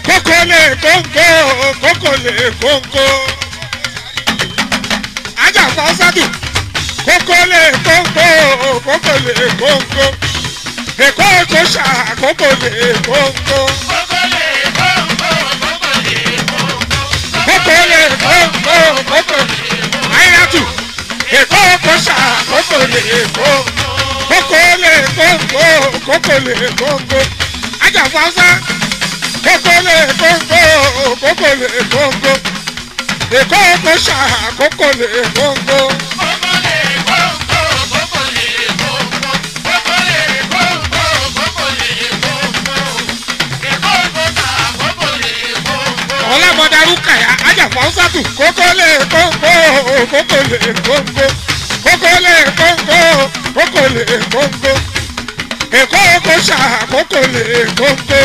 kókó lè kóńkó kókó lè kóńkó. ajá fọ́sádù kókó lè kóńkó kókó lè kóńkó. èkó kó ṣà kókó lè kóńkó. kókó lè kóńkó kókó lè ayélujájú. èkó kó ṣà kókó lè kóńkó. kókó lè kóńkó kókó lè kóńkó. ajá fọ́sádù kókólé kóńkó kókólé kóńkó èkó kó ṣá kókólé kóńkó. ọlámọdarú kàyà ajáfọ́ sátù kókólé kóńkó kókólé kóńkó kókólé kóńkó kókólé kóńkó èkó kó ṣá kókólé kóńkó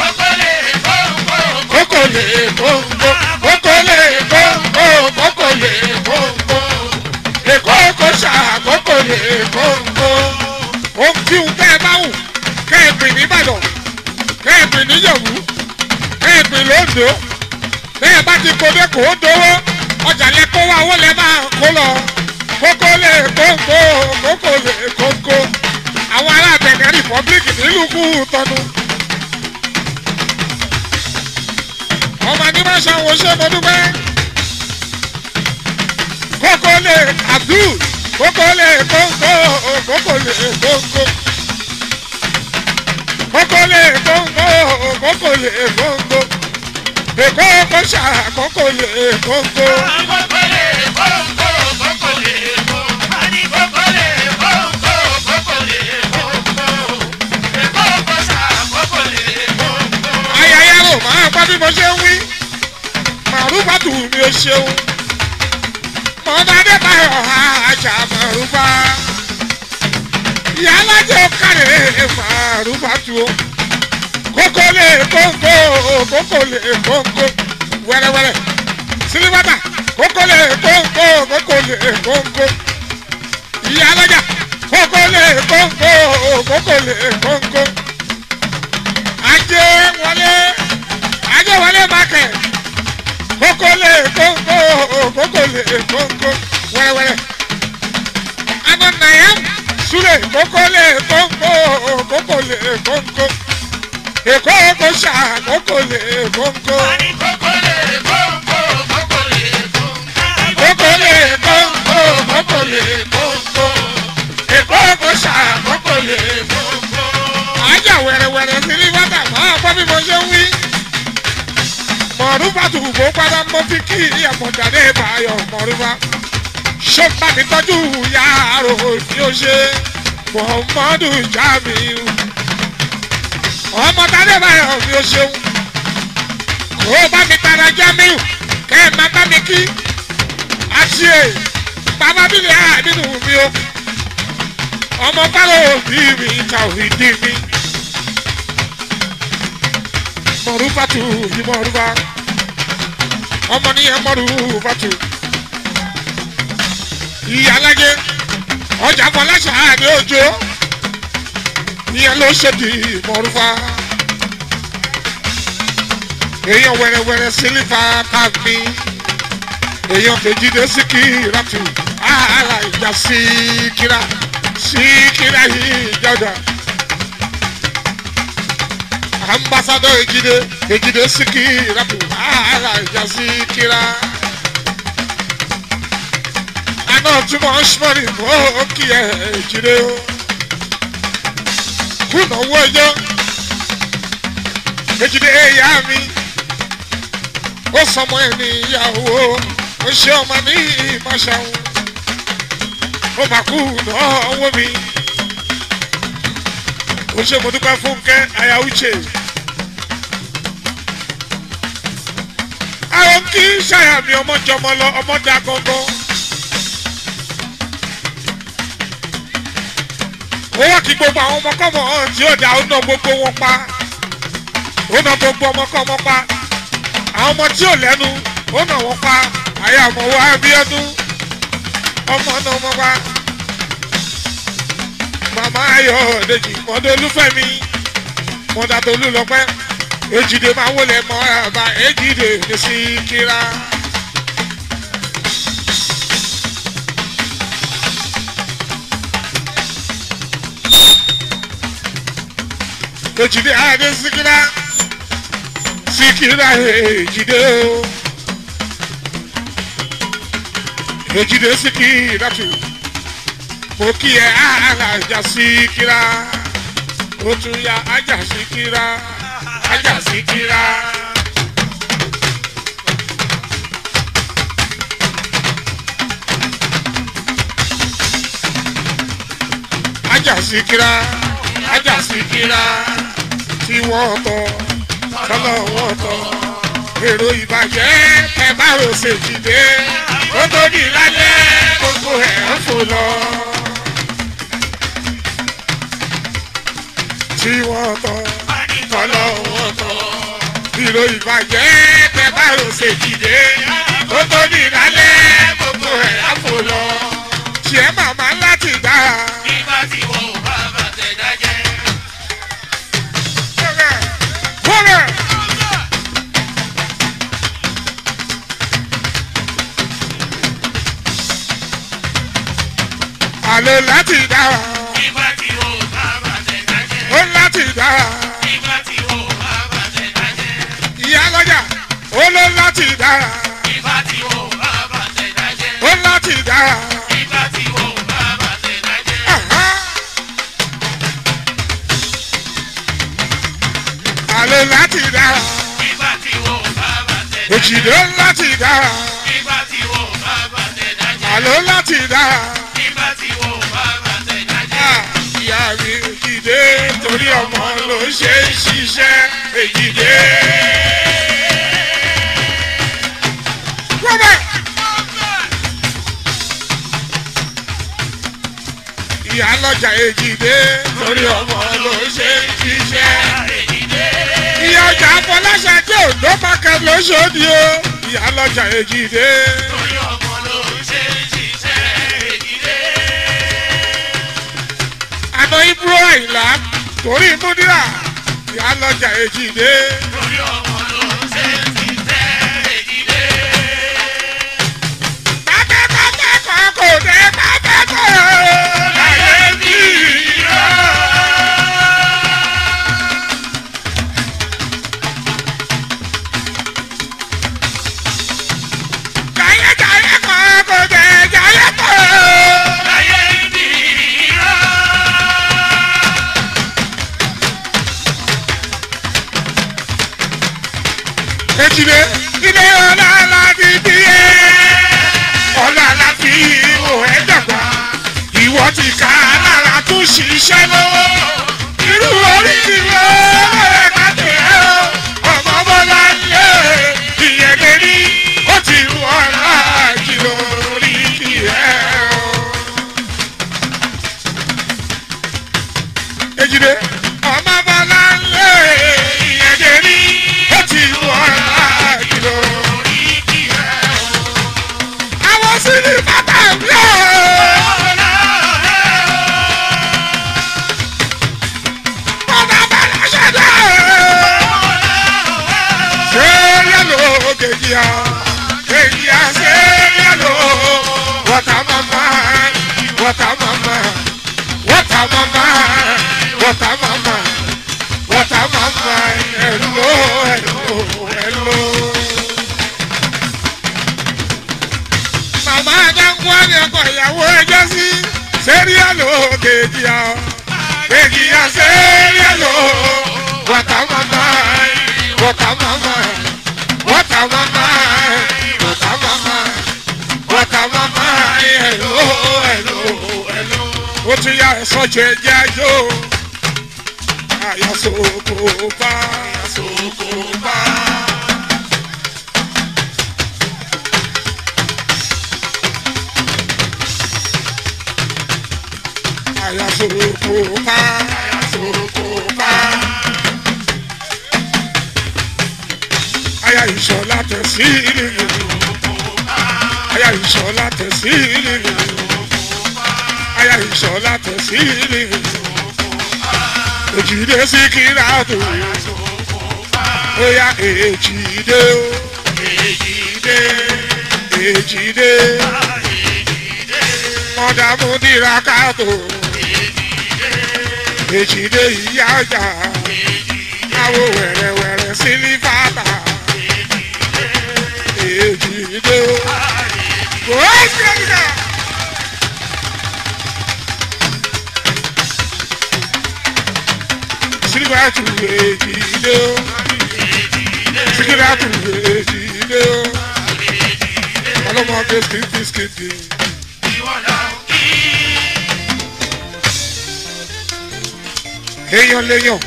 kókòlè kóńkó kókòlè kóńkó kókòlè kóńkó èkó kóṣà kókòlè kóńkó. ohun tí ń tẹ́ ẹ bá wù kẹ́ẹ̀pì nìbàdàn kẹ́ẹ̀pì níyẹ̀wù kẹ́ẹ̀pì lóńdó bẹ́ẹ̀ bá ti kó dẹ́kun ó dówó ọjà lẹ kó wá owó lẹ máa kó lọ kókòlè kóńkó kókòlè kóńkó àwọn ará Benin Republic nílùú kú tọnu. ọmọ ní máa ṣàwọn ṣé mo dúpẹ́. kókólé abdul kókólé kóńkó kókólé kóńkó. kókólé kóńkó kókólé kóńkó. èkó kóṣà kókólé kóńkó. ayayaro máa gbọ́ bí mo ṣe ń wí màrúfàtù mi ò ṣeun mọ̀nàdé báyọ̀ àjà màrúfà ìyá alájẹ kárẹ̀ màrúfàtù o kókólé kóńkó kókólé kóńkó wẹ́rẹ́wẹ́rẹ́ sílíbàtà kókólé kóńkó kókólé kóńkó ìyá alájà kókólé kóńkó kókólé kóńkó ajé wọlé ajé wọlé mákẹ́ kókólé kóńkó kókólé kóńkó wẹ́rẹ́wẹ́rẹ́ ananayam sule kókólé kóńkó kókólé kóńkó èkó kóṣà kókólé kóńkó kókólé kóńkó kókólé kóńkó èkó kóṣà kókólé kóńkó ajá wẹ̀rẹ̀wẹ̀rẹ̀ sí ní bàtà máa gbọ́ bí mo ṣe ń wí mọ̀rúfà tùbọ̀ padà mọ́ fi kí àmọ̀jáde báyọ̀ mọ̀rúfà ṣé bá mi tọ́jú yàrá òní ó ṣe muhammadu jamiu ọmọdé báyọ̀ mi ó ṣeun kó bá mi tara jamiu kẹ́ ẹ̀ má bá mi kí àṣìṣe bàbá mi lè àdínú mi o ọmọ báwo bí mi ta òhìndí mi mọ̀rúfàtù yìí mọ̀rúfà ọmọ nìyẹn mọ̀rúfàtù ìyá alájẹ ọjà fọláṣà àdé òjò ìyẹn ló ṣèdí mọ̀rúfà èèyàn wẹ̀rẹ̀wẹ̀rẹ̀ sílífà káàmì èèyàn kejìdé síkírátù àhàlà ìjà síkírà síkírà yìí jọjà ambassadọ ejide ejide síkírátù àhàlà ìjà síkírà àná túmọ̀ ṣmọ́rì mọ́ kí ẹ ejide o kùnà owó ẹjọ́ ejide ẹ̀yà mi ó sọmọ ẹ̀ níyàwó ó ṣe ọmọ ní ìmọ̀ṣáwọn ó máa kú náwó mi ó ṣe mo dúpẹ́ fúnkẹ́ aya uche àwọn kì í ṣàyà mi ọmọ jọmọ lọ ọmọ dá gangan ó wá kí gbogbo àwọn ọmọkọ́mọ tí ó dá ó ná gbogbo wọn pa ó ná gbogbo ọmọkọ́mọ pa àwọn ọmọ tí ò lẹ́nu ó nà wọ́n pa àyà ọmọ wa Abíọ́dún ọmọ náà ọmọ wa màmá ayọ̀ dèjì mọ́dọ̀ olúfẹ́mi mọ́dà tó lù lọ́pẹ́ ejide máa wọlé mọ́ àbá ejide ní síkírá. ejide adé síkírá síkírá ejide o ejide síkírá tù mo kí ẹ àjà síkírá ó tún ya àjà síkírá àjà síkírá. àjà síkírá àjà síkírá tí wọ́n tọ́ tọ́lọ́ wọ́n tọ́ èrò ìbàjẹ́ ẹ bá rò ṣèjìdé ó tó di lálẹ́ gbogbo ẹ̀ ń fò lọ. tí wọ́n tọ́ tọ́lọ́ wọ́n tọ́ èrò ìbàjẹ́ ẹ bá rò ṣèjìdé ó tó di lálẹ́ gbogbo ẹ̀ ń fò lọ. tiẹ̀ màmá láti dá. nígbà tí wọn ò bá bàtẹ̀ dájẹ́. Bọ́lẹ̀. Àlè láti dára, nígbà tí wọn ò bá bàtẹ̀ dájẹ́. ó láti dára. nígbà tí wọn ò bá bàtẹ̀ dájẹ́. Ìyá lọ́jà, ó ló láti dára, nígbà tí wọn ò bá bàtẹ̀ dájẹ́. ó láti dára. nígbà tí wọn ò bá bàtẹ̀ dájẹ́. Àhá. Àlè láti dára, nígbà tí wọn ò bá bàtẹ̀ dájẹ́. òjìlé láti dára, nígbà tí wọn ò bá bàtẹ̀ dájẹ́. àlè láti dára. nígbà tí wọn ò bá bàtẹ̀ dájẹ́. Ah, Ìyá mi òjìlé torí ọmọ ló ṣe ń ṣiṣẹ́ èjìlé. Robert. ìyá lọ́jà èjìdé torí ọmọ ló ṣe ń ṣiṣẹ́. ìyá ọjà afọláṣà tí òǹdó mákẹ́ lóṣòdì o ìyá lọ́jà èjìdé. torí ọmọ ló ń ṣe ń ṣiṣẹ́ èdìdé. àná ibro àyìnlá torí múdírà ìyá lọ́jà èjìdé. torí ọmọ ló ń ṣe ń ṣiṣẹ́ èdìdé. pápákọ̀ kò dé pápákọ̀ láyé bí irọ́. jayéjayé kan kò dé jayé kan. láyé bí irọ́. Ejide ilé ọlá láti bí ẹ. Ọlá láti ìwò ẹ dàgbà. Ìwọ ti ká lára tún ṣiṣẹ́ lọ́wọ́. Irú orí ti lọ ẹ̀ ká tẹ̀ ẹ́ o. Ọmọ bọ́lá lé ìyẹn lé ní. Ó ti rú ọ̀la kìlọ̀ orí kì ẹ́ o. Ejide ọmọ bọ́lá lé ìyẹn lé ní. Ó ti rú ọ̀la kìlọ̀ orí kì ẹ́ o. Àwọn sí ní bàbá mi ò. Bọ́dà bẹ̀rẹ̀ ṣẹ̀dá. Ṣé yẹ́lò kejì á? Kejì á ṣé yẹ́lò? Wọ́tà màmá, wọ́tà màmá, wọ́tà màmá, wọ́tà màmá, wọ́tà màmá, ẹ̀lò ẹ̀lò ẹ̀lò. Màmá Adánkú á ní ọkọ̀ ìyàwó ẹjọ́ sí. Ṣé yẹ́lò kejì á? Kejì á ṣé yẹ́lò? Wọ́tà màmá, wọ́tà màmá, wọ́tà màmá, wọ́tà màmá, wọ́tà màmá, ẹ̀lò ẹ̀lò ẹ̀lò. Ó tún yá ẹ̀sọ́ jẹ jájó. Àyàsókò bá. Àyàsókò bá. Àyàsókò bá. Àyàsókò bá. Aya ìṣọ̀lá tẹ̀ sí ìlú. Aya ìṣọ̀lá tẹ̀ sí ìlú. Aya ìṣọ̀lá tẹ̀ sí ìlú. Òjìdé sí kíra tó. Oya èjì dé o. Èjì dé. Èjì dé. Mọ̀dàmú dìrà káàtó. Èjì dé ìyá ọjà. Àwo wẹ̀rẹ̀wẹ̀rẹ̀ sílífàtà. Èjì dé o. Kò ó sí ẹ̀yà. Sílífàtù èjì dé o. Sílífàtù èjì dé o. Ọlọ́mọdé skìtì skìtì. Èèyàn léèyàn.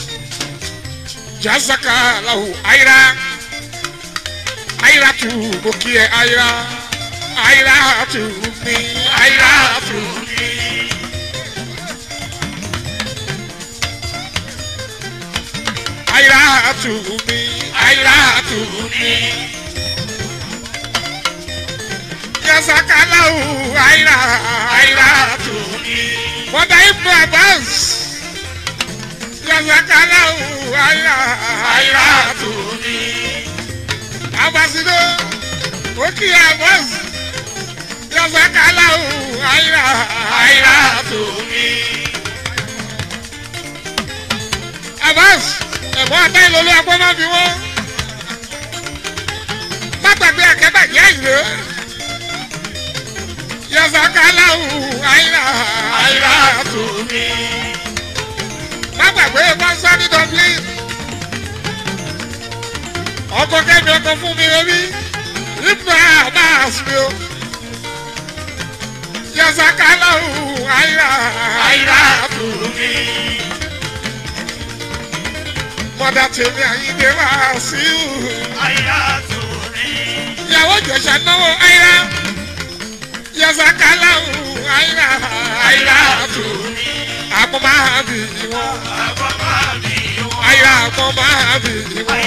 Jazaka lahu ayira. Ayira tu mo kí ẹ ayira. Ayira tu mi. Ayira tu mi. Ayira tu mi. Ayira tu mi. Jazaka lahu ayira. Ayira tu mi. Wọ́n dá ibùdó àbáǹsì yasakalau ayira ayira tuni. abasido oki abas yasakalau ayira ayira tuni. abas ẹ̀bọ́n abẹ́ ìlólú agbọ́n máa fi wọ́n. má gbàgbé akẹ́bàjẹ́ ìlú. yasakalau ayira ayira tuni má gbàgbé pásítọ̀ dublin ọkọ kẹmi ọkọ fún mi rẹbi ibùdó àbáàs mi o yasakalahu ayira ayira tùrù mi mọ̀dà tèmi àyíndé wá sí i ìyàwó jẹ̀sà náwó ayira yasakalahu ayira ayira tùrù mi àpò máa bì wọ́n. Àyà àpò máa bì wọ́n.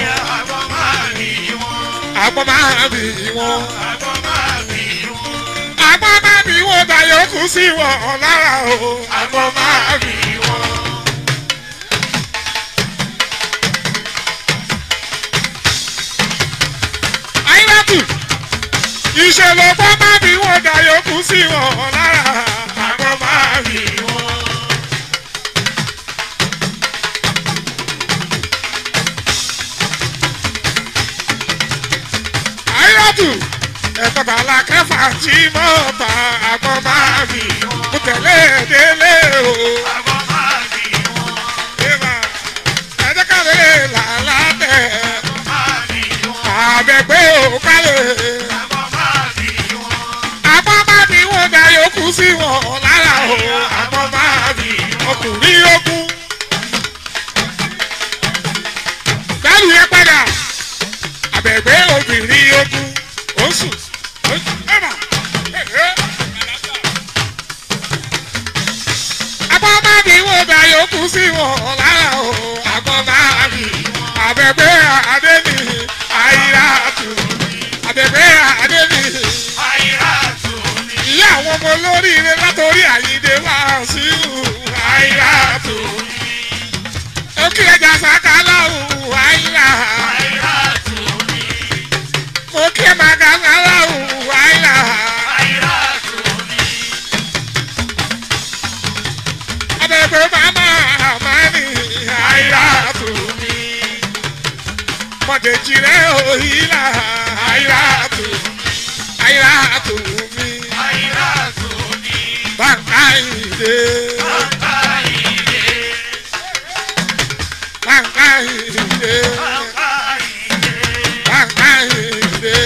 Àpò máa bì wọ́n. Àpò máa bì wọ́n dayọ̀ kù sí wọn lára o. Àpò máa bì wọ́n. Àyìnbátù ìṣèlú àpò máa bì wọ́n dayọ̀ kù sí wọn lára. Àpò máa bì wọ́n. àyàtù ẹ̀kọ́ta la kẹfà tí mo ta àgbọn máa fi mo tẹ̀lé délé o. Eva, ẹ̀jẹ̀ kálẹ̀ làlá tẹ̀ àbẹ̀gbẹ́ ò kálẹ̀. àgbọn máa fi wọn da yòókù sí wọn lára o. àgbọn máa fi ọkùnrin ogun. Bẹ́ẹ̀ni yẹn padà àbẹ̀gbẹ́ obìnrin ogun oṣù oṣù ẹ̀mà ẹ̀ẹ́. Àgbọ̀ máa bí wọ́n dá yòókù sí wọn lára o. Àgbọ̀ máa bí àbẹ̀gbẹ́ àdébì àyíra tù. Àbẹ̀gbẹ́ àdébì ìyá àwọn ọmọ olóríire látòrí àyíde wá sí àyíra tù. Ó kí ẹja sàkálà ò àyíra mo kí màgà ńlá òwú àìlà. Abẹ́gbẹ́ màmá àmàlì àìlà tù mí. Mọ̀dẹ̀jì rẹ̀ òyìnlá àìlà tù àìlà tù mí. Bàǹkà ìdè. Bàǹkà ìdè. Bàǹkà ìdè.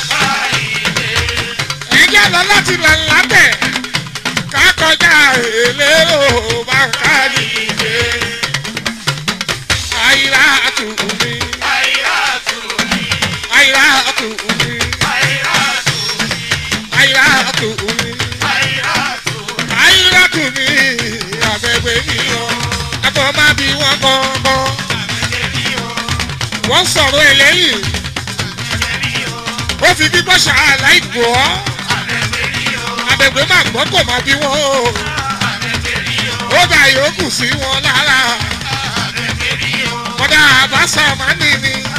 Ẹ̀jẹ̀ lọ láti là lábẹ́ ká kọjá èlé o bàǹkà ìdè. Àìlà tù mí. Àìlà tù mí. Àìlà tù mí. Àìlà tù mí. Àbẹ̀gbẹ̀ mi lọ. Ẹ̀fọ́ máa bí wọ́n gbọ́ngbọ́n. Wọ́n sọ̀rọ̀ ẹ̀ lẹ́yìn. Ó fi gbígbọ́ ṣàlàyé gbọ́. Àbẹ̀gbẹ̀ máa gbọ́ kò máa bí wọ́n o. Ó dà yòókù sí wọn lára. Kọ́dà àbáṣà máa ń nìní.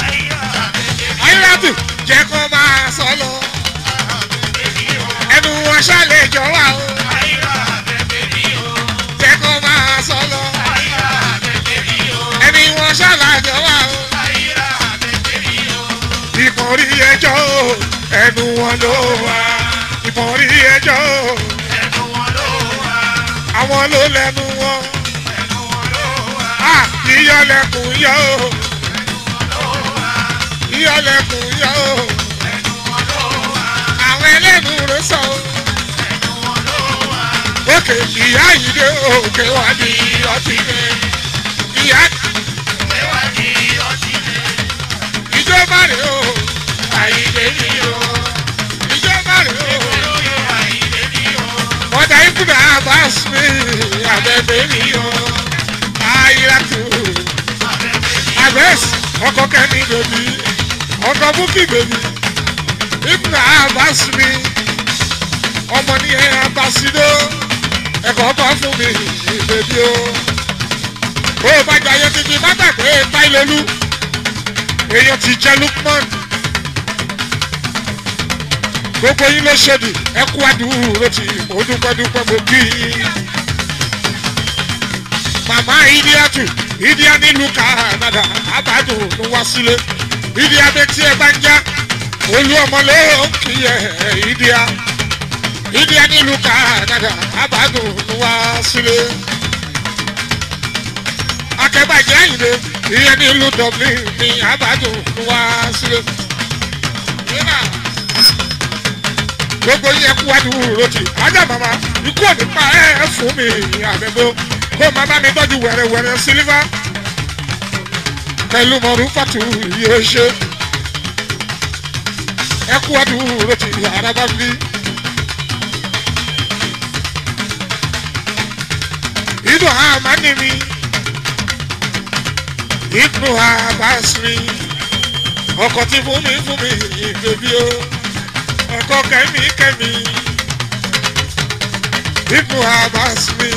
ẹjọ́ wà o Àyíra bẹ̀bẹ̀ mi o. jẹ́ kó máa sọ lọ Àyíra bẹ̀bẹ̀ mi o. ẹni wọn ṣàlàjọ wà o Àyíra bẹ̀bẹ̀ mi o. ìmọ̀rí ẹjọ́ o ẹnu wọn ló wà ìmọ̀rí ẹjọ́ o Ẹnu wọn ló wà. àwọn ló lẹ́nu wọn Ẹnu wọn ló wà. à ìyọlẹ̀kùn yọ o Ẹnu wọn ló wà. ìyọlẹ̀kùn yọ o Ẹnu wọn ló wà. àwọn ẹlẹ́nu rẹ sọ o. Ẹnu wọn ló wà. òkè ìyá yìí dé òkè wá ní ọtí dé ìyá Ẹwà ni ọtí lè. ìjọba rẹ o Àyílé mi o. ìjọba rẹ o Olóyè àyílé mi o. mọ̀tà ìkúdà abas mi àbẹ̀bẹ̀ mi o ayíratù abẹ́s ọkọ̀ kẹ́mi bèbí ọkọ̀ búkì bèbí ìkúdà abas mi ọmọ ní ẹ abasido ẹ̀kọ́ bọ́ fún mi bèbí o ó bá jayé títí bá gbàgbé táìlólú èèyàn ti jẹ́ lukman gbogbo yín ló ṣèdì ẹ kú àdúró tí mo dúpẹ́ dúpẹ́ mo kí yín. màmá ìdíyàtù ìdíyà nílùú Canada àbádùn ló wá sílé ìdíyà bẹ tí ẹ bá ń já olú ọmọ ló ń kí ẹ ìdíyà ìdíyà nílùú Canada àbádùn ló wá sílé. akẹ́bàjẹ́ àyìnlé ìyẹn nílùú Dublin ní àbádùn ló wá sílé. Yeah gbogbo yẹn kú wádùú rotì ajá màmá ikú òní pa ẹ ẹ fún mi àbẹ̀bọ̀ kó má bá mi tọ́jú wẹ̀rẹ̀wẹ̀rẹ̀ sílífà pẹ̀lú mọ̀rú fàtú yóò ṣe ẹ kú wádùú rotì àràbà bí. inú àmà ni mi inú àbá sí mi ọkọ̀ tí fún mi fún mi ìgbèbí o ọkọ kẹmí kẹmí ibù abas mi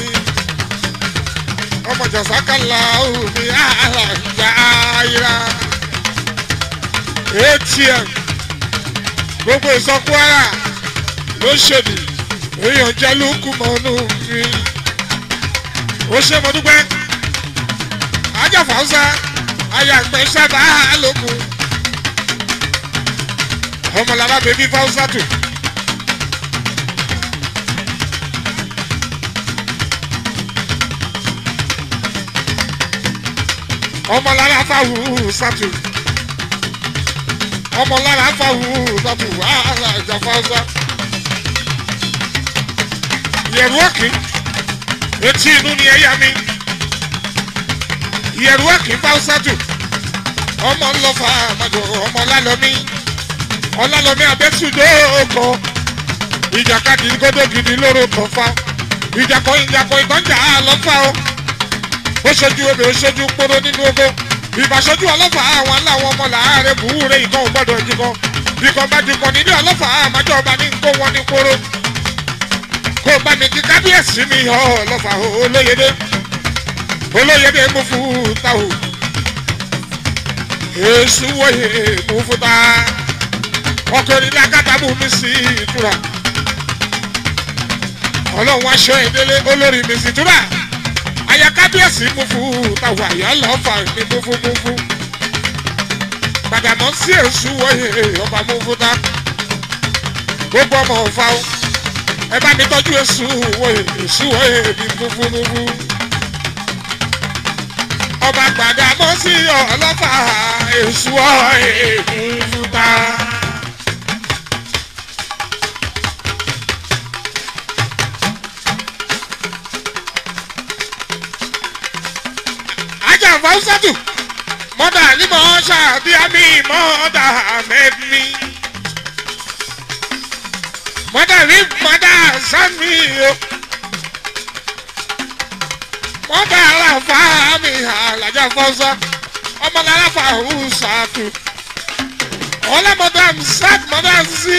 ọmọ jọsákàlà omi àlàjà ayira atm gbogbo ìsọkúara ló ṣèlú èèyàn jẹ lókù mọnú mi ó ṣe mo dúpẹ́ ajáfàáṣá ayàgbẹ́ sábà lókun ọmọlára bèbí fáwùsátù. ọmọlára fáwùsátù. ọmọlára fáwùsátù wàhálà ìjà fáwùsá. yẹ̀rù ọ̀kì etí inú ni ẹ̀yà mi. yẹ̀rù ọ̀kì fáwùsátù. ọmọ ńlọfà àmàjọ ọmọ lálọ́mí ọlálọ́mí abẹ́sùdó ọkọ̀ ìjàkadì gbọ́dọ̀ gidi lóró kan fa ìjàkọ̀ ìjàkọ̀ ìgbọ́njà àlọ́fà o ó ṣojú obì ó ṣojú kpóró nínú ogo ìbàṣojú ọlọ́fà àwọn aláwọ̀ ọmọ làárẹ̀ bùúrẹ̀ ìkan ò gbọ́dọ̀ jìkan ìkan bá jìkan nílé ọlọ́fà àmájọ ọba ní nkó wọn ní kóró kó bá mi kí kábíyèsí mi họ ọlọ́fà olóyèdè olóyèdè mú fún táwò èsù wòye mú fún táà ọkùnrin lákàtàbù mi sí ìtura ọlọ́run aṣọ ìdílé olórí mi sí ìtura àyà kábíyèsí mú fún tàwọn àyà lọ́fà ní múfúmúfú gbàdàmọ́ sí èṣù wọ̀nyẹ ọba múfúta gbogbo ọmọ ọ̀fà o ẹ bá mi tọ́jú èṣù wọ̀nyẹ èṣù wọ̀nyẹ mi múfúmúfú ọba gbàdàmọ́ sí ọlọ́fà èṣù wọ̀nyẹ múfúta. fawusatu mọ́dà ní mọ́ ṣàbíàmí mọ́dà mẹ́mí mọ́dà ní mọ́dà sami o mọ́dà aláfa mi alájà fọ́sá ọmọlára fàwùsàtù ọlọ́mọdà sat mọ́dà sí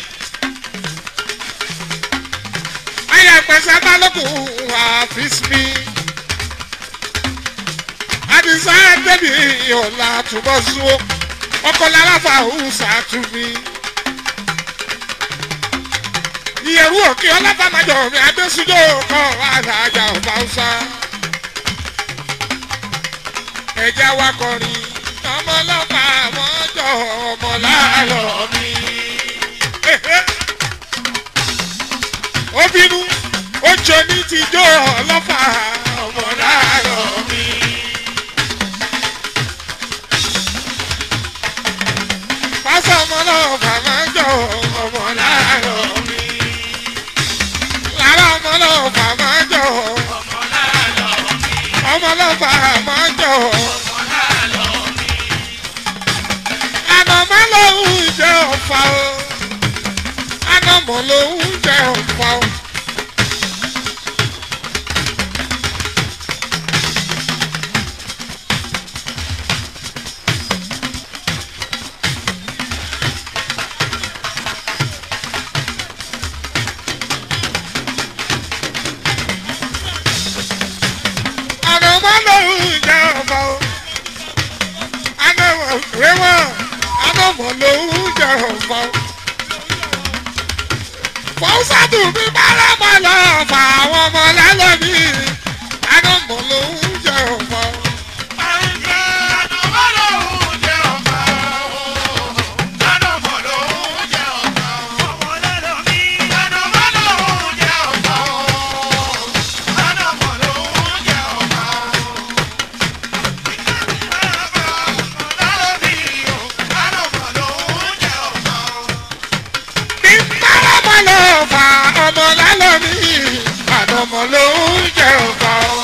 ayàgbẹ́sẹ̀ balógun àfíìsì àdìsá débi ọ̀la túbọ̀ sùn ọkọ̀ lára fàáhùsà tún mi. ìyẹ̀rú òkè ọlọ́bàmájọ mi adésújó kọ́ alájà ọba ọ̀sá. ẹja wa kọrin ọmọ ọlọ́pàá mọ́jọ ọmọ láàárọ̀ mi. ó bínú ó jọ ní tijọ́ ọlọ́pàá ọmọ láàárọ̀ mi. pásọ ọmọ ọlọ́pàá mọ́jọ ọmọ láàárọ̀ mi. lára ọmọ ọlọ́pàá mọ́jọ ọmọ ọlọ́pàá mọ́jọ. ànàmọ́ lòún jẹ́ ọ̀fà o ànàmọ́ lòún jẹ́ ọ̀fà o. ànàmọ́ lòún jẹ́ ọ̀fà o. ànàmọ́ rẹwọ́n ànàmọ́ lòún jẹ́ ọ̀fà o. fọ́sàtù mi bára mọ́ lọ fà àwọn ọmọ lálọ́bí ànàmọ́ lòún jẹ́ ọ̀fà o. mi bára mọ́ lọ fà ọmọ lálọ́bí ànàmọ́ lòún jẹ́ ọ̀fà o.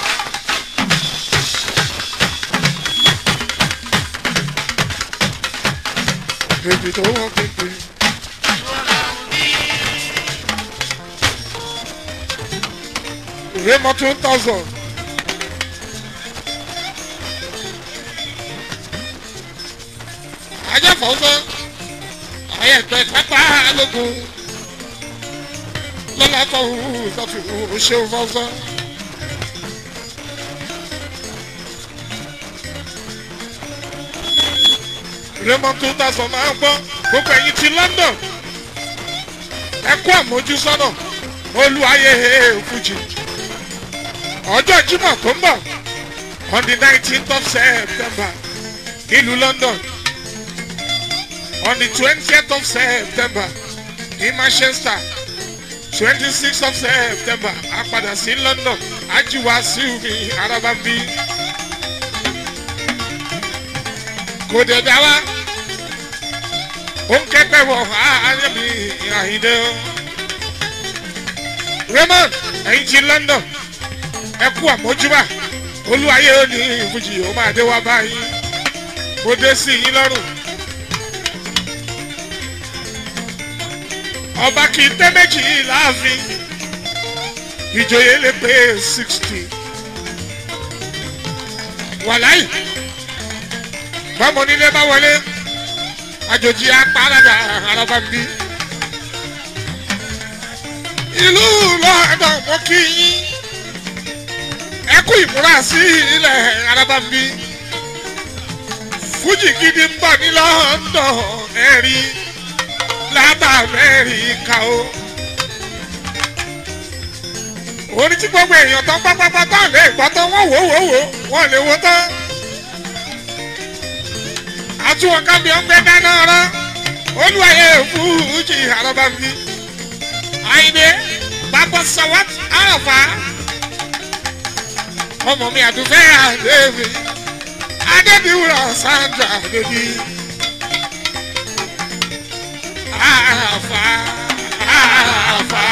Baby, don't want me to. Raymond two thousand. Ajẹ́fọ̀ọ́sọ́, ayẹ̀pẹ̀ pápá lógun. Lọ́la fọ̀hún sọ́tù ṣeun fọ́sọ́. Raymond two thousand máa ń gbọ́ gbogbo ẹ̀yin ti London. Ẹ kú àmójúsọ́nà olúwayé fújì. Ọjọ́ Jímọ̀ tó ń bọ̀ on the nineteenth of September ìlú London on the twentieth of September ní Manchester twenty-sixth of September a padà sí London ajiwa síwmi arábàbí. kò dé dá wa ó ń kẹ́pẹ́ wọ̀ ayébi àhìndé o. Raymond ẹ̀yin ti London ẹ kú àmójúbà olúwayé ó ní ìfújì ó máa dé wá báyìí mo dé sí yín lọ́rùn. ọba kì í tẹ́ méjì láàfin ìjòyè lè pé sixty wàláì bámo nílé bá wọlé àjòjì apárádà araba ń bí ìlú lọ́dọ̀ mọ́ kí yín ẹ kú ìmúra sí ilẹ̀ araba ń bí fújì gidi ń bọ̀ ní London ẹ̀rí láti Amẹ́ríkà o. orin tí gbogbo èèyàn tán pátápátá lè gbọ́ tán wọ́n wò wò wò wọ́n lè wo tán. àtúwọ̀n kábí ọgbẹ́ dáná rán olúwayé fújì àrọ́bá mi. àyìnbé bàbá sawat àràfà ọmọ mi àdúfẹ́ àdébí adébíwúrà sandra àdébí. àràfà àràfà.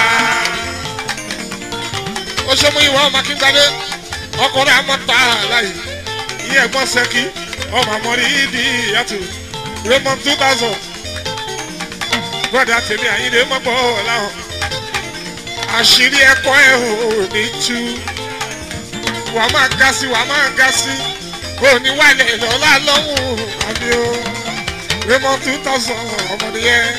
ó ṣe mú ìwà ọmọ akíngbadé ọkùnrin amọ́ta láyé ìyẹn ẹ̀gbọ́n sẹ́kì ọmọ àmọ́rí ìdí ìyàtò Raymond two thousand brother tèmi àyíndé mọ́pọ̀ láwọn àṣírí ẹ̀kọ́ ẹ̀ ò ní tú wàá máa ga sí wàá máa ga sí òní wàlẹ̀ lọ́la lọ́hùn àbí o Raymond two thousand ọmọdé yẹn.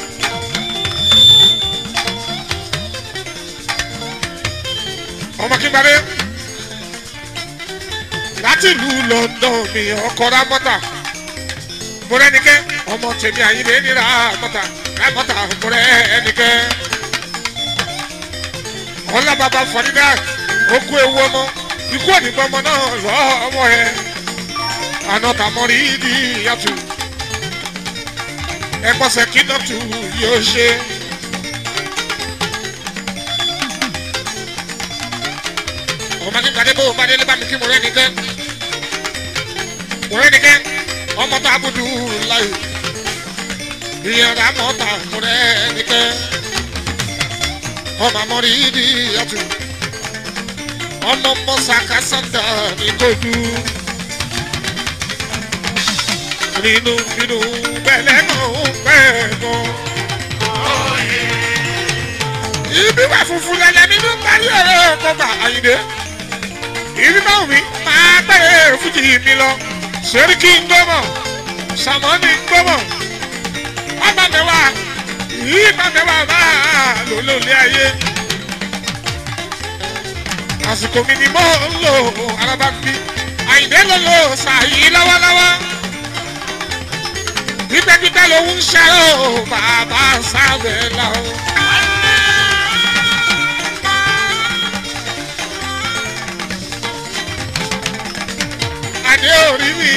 ọmọ kígbadé láti ìlú London mi ọkọ ramọta mọrẹnikẹ ọmọ tèmi àyìnbé ní ramọta ramọta mọrẹnikẹ ọlá bàbá fọdídà okú ewu ọmọ ikú òdìgbò ọmọ náà lọ ọmọ ẹ àná tàmọ́rí ìdí ìyàtú ẹgbọ́sẹ̀ kínọ́tù yóò ṣe. ọmọ ní gbadé bó gbadé lé bá mi kí mo rẹ́ nìkẹ́ mo rẹ́ nìkẹ́ ọmọ tó abudu láyò ìyàrá mọ́ta mo rẹ́ nìkẹ́ ọmọ àmọ́rí ìdí ìyàtú ọmọ mọ́sàkà sàǹdà ní kojú nínú nínú bẹ̀lẹ̀ kan bẹ́ẹ̀ kan. ibi wà funfun lẹ́lẹ́ nínú parí ọ̀rọ̀ kọgbà àyìnbé ibi báwo mi máa bẹ̀rẹ̀ fújì mi lọ sẹ́ríkì ń gbọ́mọ̀ sàmọ́nì ń gbọ́mọ̀ ọba mẹ́wàá yìí bá mẹ́wàá máa lò lólé ayé àsìkò mi ni mo ń lò alábàgbé àyìnbé ló lò sàyí lọ́wọ́lọ́wọ́ gbígbẹ́gbígbẹ́ ló ń ṣe ó bàbá sábẹ́ lọ. adé orí mi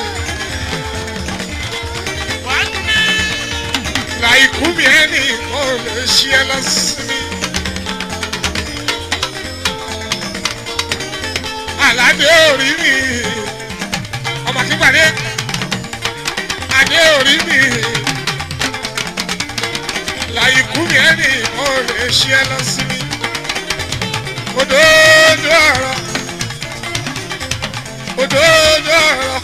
láìkú mi ẹni kò lè ṣe ẹ lọ sí mi. aládé orí mi ọmọ kí gbàdé adé orí mi láyé kú mi ẹni mo lè ṣe ẹ lọ sí mi òdòdó ọ̀rọ̀ òdòdó ọ̀rọ̀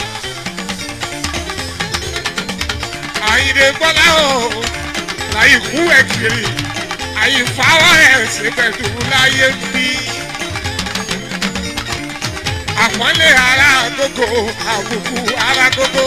àyìnbó gbọ́lá o láyé kú ẹ̀ kiri àyìnfáwọ́ ẹ̀ ṣe pẹ̀lú láyé bí àpọ́nlé ara gbogbo àbùkù ara gbogbo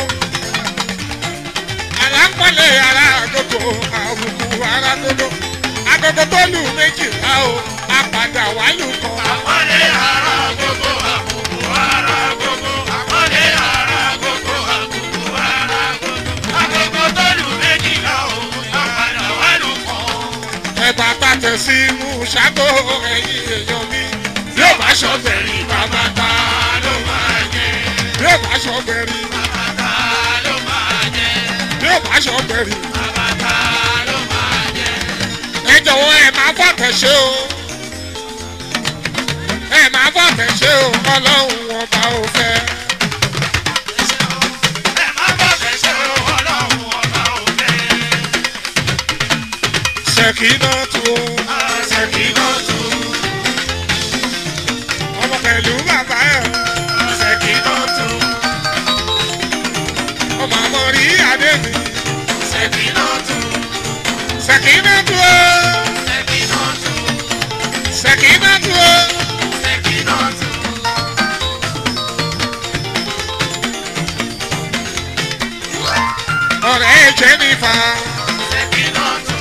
alápọ̀lẹ̀ ara àgógó àbùkù ara gbogbo agogo tó lù méjìlá o apàdà wálù kan. Àpọ́nlé ara gbogbo àbùkù ara gbogbo. Àpọ́nlé ara gbogbo àbùkù ara gbogbo. Agogo tó lù méjìlá òun àpàdà wà lù kàn. ẹ̀bà bàtẹ̀ sí inú ṣáàgó ẹ̀yìn èèyàn mi. yóò bá ṣọ́bẹ̀rì bàbá ta ló máa jẹ. yóò bá ṣọ́bẹ̀rì Bàbá ló máa jẹ. yóò bá ṣọ́bẹ̀rì. Bàbá ló máa jẹ. ẹ jọ̀wọ́ ẹ máa fọ̀tẹ̀ ṣe o. ẹ máa fọ̀tẹ̀ ṣe o ọlọ́run ọba ò fẹ́. Ẹ má bọ̀ fẹsẹ̀ ọlọ́run ọba òfẹ́. ṣèkínà tó Ṣèkínà tù. ọmọ pẹ̀lú bàbá ẹ̀ Ṣèkínà tù. ọmọ àmọ́ rí adé mi. Ṣèkínà tù. ṣèkínà tó Ṣèkínà tù. ṣèkínà tó. Ṣèkínà tù. ọ̀rẹ́ jẹ́nifà Ṣèkínà tù.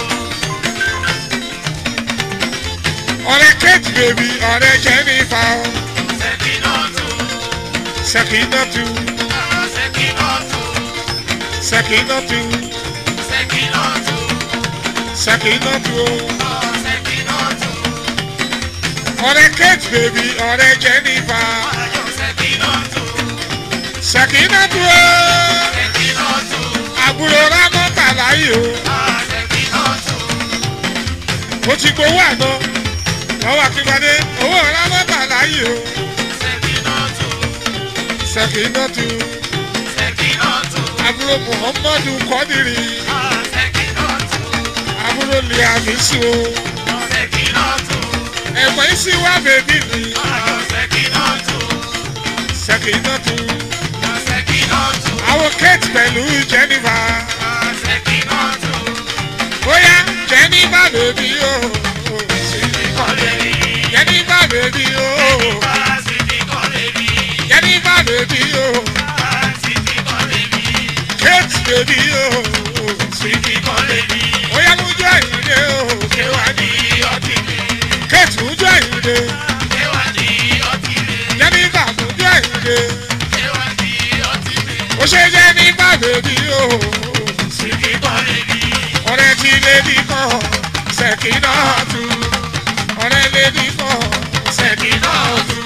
ọ̀rẹ́ kate baby ọ̀rẹ́ jẹ́nifà Ṣèkínà tù. ṣèkínà tó Ṣèkínà tù. ṣèkínà tó Ṣèkínà tù. ṣèkínà tó. Ṣèkínà tù. ọ̀rẹ́ kate baby ọ̀rẹ́ jẹ́nifà Ṣèkínà tù. ṣèkínà tó. Ṣèkínà tù. àbúrò rámọ́tà láyé o Ṣèkínà tù. ó ti gbowó àná lọ́wọ́ akíngbadé owó rámọ́tà láyé o Ṣèkínà tù. ṣèkínà tó. Ṣèkínà tù. àbúrò muhammadu kọ́dìrì Ṣèkínà tù. àbúrò liamisu o. Ṣèkínà tù. ẹ̀gbọ́n isi wá bèbí mi Ṣèkínà tù. ṣèkínà tó. Ṣèkínà tù. àwọn kate pẹ̀lú jennifer Ṣèkínà tù. bóyá jennifer bèbí o. Kọ́lé rí. jennifer bèbí o. Fásitì kọ́lé rí. jennifer bèbí o. Fásitì kọ́lé rí. kate bèbí o. Fásitì kọ́lé rí. bóyá mú jọ ìdè o. Ṣé wà ní ọtí mi? kate mú jọ ìdè. Ṣé wà ní ọtí mi? jennifer mú jọ ìdè. Ṣé wà ní ọtí mi? ó ṣe jennifer bèbí o. Fásitì kọ́lé rí. ọ̀rẹ́ tí lè bí kan ṣèkínà tù. ọ̀rẹ́ lè nìkan ṣèkì náà tù.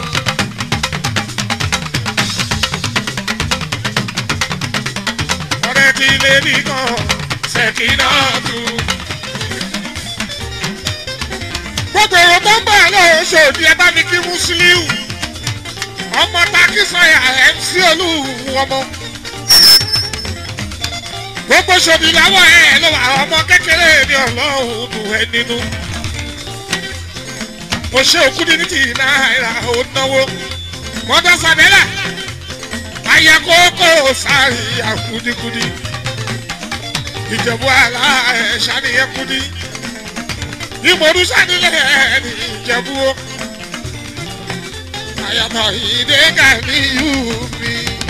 ọ̀rẹ́ ti lé nìkan ṣèkì náà tù. gbogbo èrò tó ń bọ̀ lọ́wọ́ ṣòdì ẹ bá mi kí Musiliu ọmọ takisanya MC olúwo ọmọ gbogbo ṣòdì láwọ̀ ẹ̀ ló wà ọmọ kékeré ní ọlọ́run dùn ẹ́ nínú mo ṣe òkú ní ní ti náírà ó náwó mọ́tò sàbẹ́là ayakoko sáré àkúdíkúdí ìjẹ̀bú àlá ẹ̀ ṣàníyàn kúdí ìmọ̀rú sánilẹ̀ ní ìjẹ̀bú o àyàtọ̀ ìdẹ́gà ní yúmi.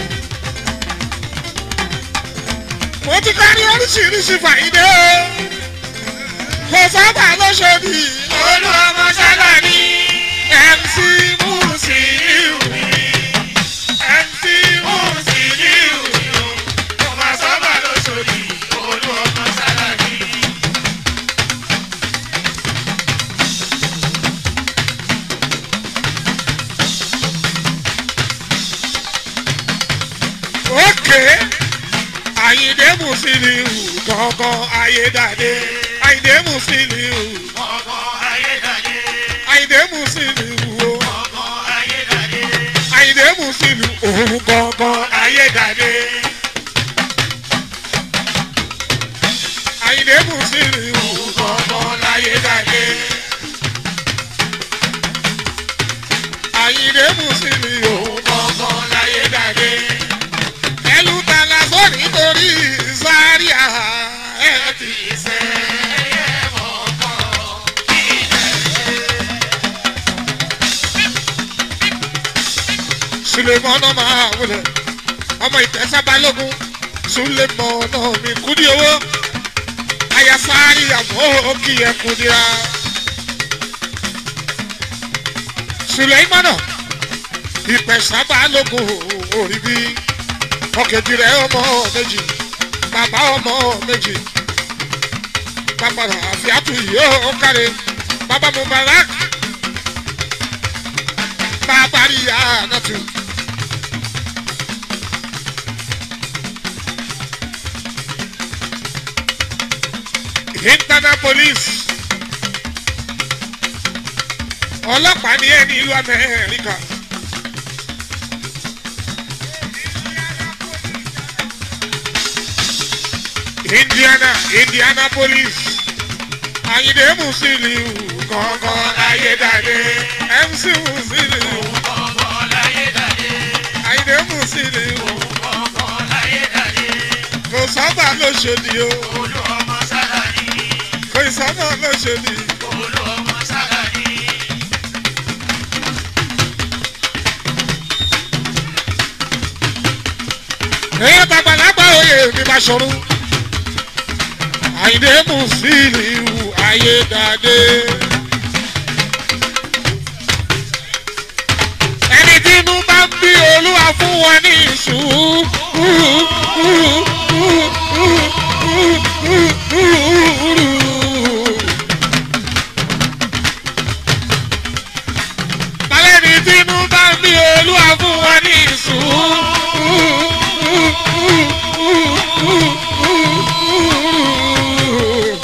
mo ti kárí oríṣiríṣi fàyídé o kò sábà lọ́sọ̀dì olú ọmọ sábà ní. MC Musiliu MC Musiliu ọmọ sábà lóṣòdì olú ọmọ sábà ní. òkè Àyìndé Musiliu gangan ayédáde Àyìndé Musiliu ọkọ ayédáyé Àyìndé Musiliu o ọkọ ayédáyé Àyìndé Musiliu òun gangan ayédáde Àyìndé Musiliu gangan ayédáde Àyìndé Musiliu ọkọ ayédáyé ẹlú tala sórí torí Zaria ẹ ti ìṣe ẹyẹ mọ̀ọ́kọ́ sulemọ́nà máa wọlé ọmọ ìtẹ́sábálógún sulemọ́nà mi kúdí owó ayasari àmọ́ òkì ẹ̀ kúdíra sulemọ́nà ìpẹ̀sábálógún orí bí ọ̀kẹ́jì rẹ̀ ọmọ méjì bàbá ọmọ méjì bàbá àfíàtú yóò kárí bàbá mubarak bàbá rí ànátù. internal police ọlọ́pàá ní ẹni ìlú amẹ́ríkà. indiana indiana police Àyìndé Musiliu gangan ayédáde MC Musiliu ọkọ ayédáyé Àyìndé Musiliu ọkọ ayédáyé kò sábà lóṣòdì o olú ọmọ sábà ní. kò sábà lóṣòdì. olú ọmọ sábà ní. èèyàn tàgbàlagbà oyè mi bá ṣọrú Àyìndé Musiliu ayédáde. ẹni tí inú bá ń bí olúwa fún wọn ní sùúrù. Tálẹ́ni tí inú bá ń bí olúwa fún wọn ní sùúrù.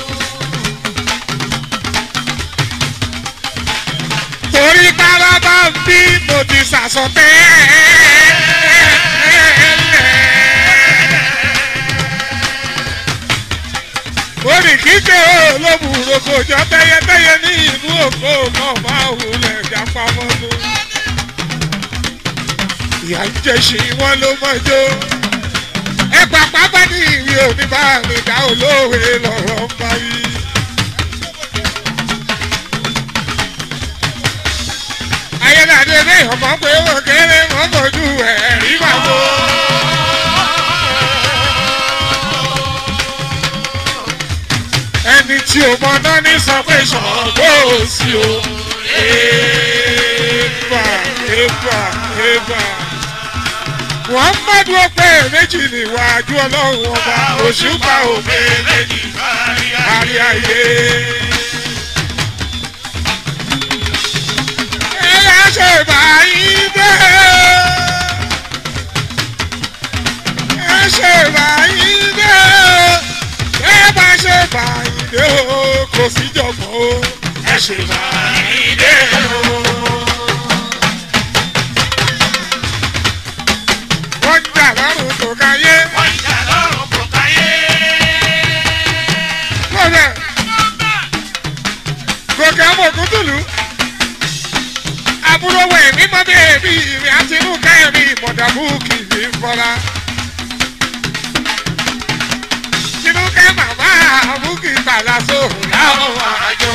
torí tára bá ń bí mo ti sàsọtẹ́. orí kíkẹ́ olóbùrò kò jọ tẹ́yẹtẹ́yẹ ní ìlú òkò náà máa wulẹ̀ jápa mọ́tò. ìyá ń jẹ́sí wọn ló mọ́jọ́. ẹ pàpà bá ní ìwé oníbàárẹ̀ dá olóòwe lọ́rọ̀ ń bá yí. ayélujáde ní ọmọ pé ó kéré wọn kojú ẹ̀rí màbó. ẹni tí o mọ náà ní sọ pé ṣọ̀gbọ́ sí o. Eba eba eba. Muhammadu ọpẹ́ méjì níwájú ọlọ́run ọba òṣùpá òfé méjì kárí ayé. ṣe báyìí dé. ẹ ṣe báyìí dé. ẹ bá ṣe báyìí dé o kò sí jọ̀gbọ́n o. ẹ ṣe báyìí dé o. wọ́n ń jà lọ́rùn tó káyé. wọ́n ń jà lọ́rùn kò káyé. lọ́dẹ̀ gòkè amògùn tùlù. àbúrò wẹ̀ mímọ́ bẹ́ẹ̀ bí ìrìn àti inú kẹ́rin mọ̀dàbù kì í fọ́ra. tinúkẹ́ màmá àbúkì bàlàsó láwọn àjò.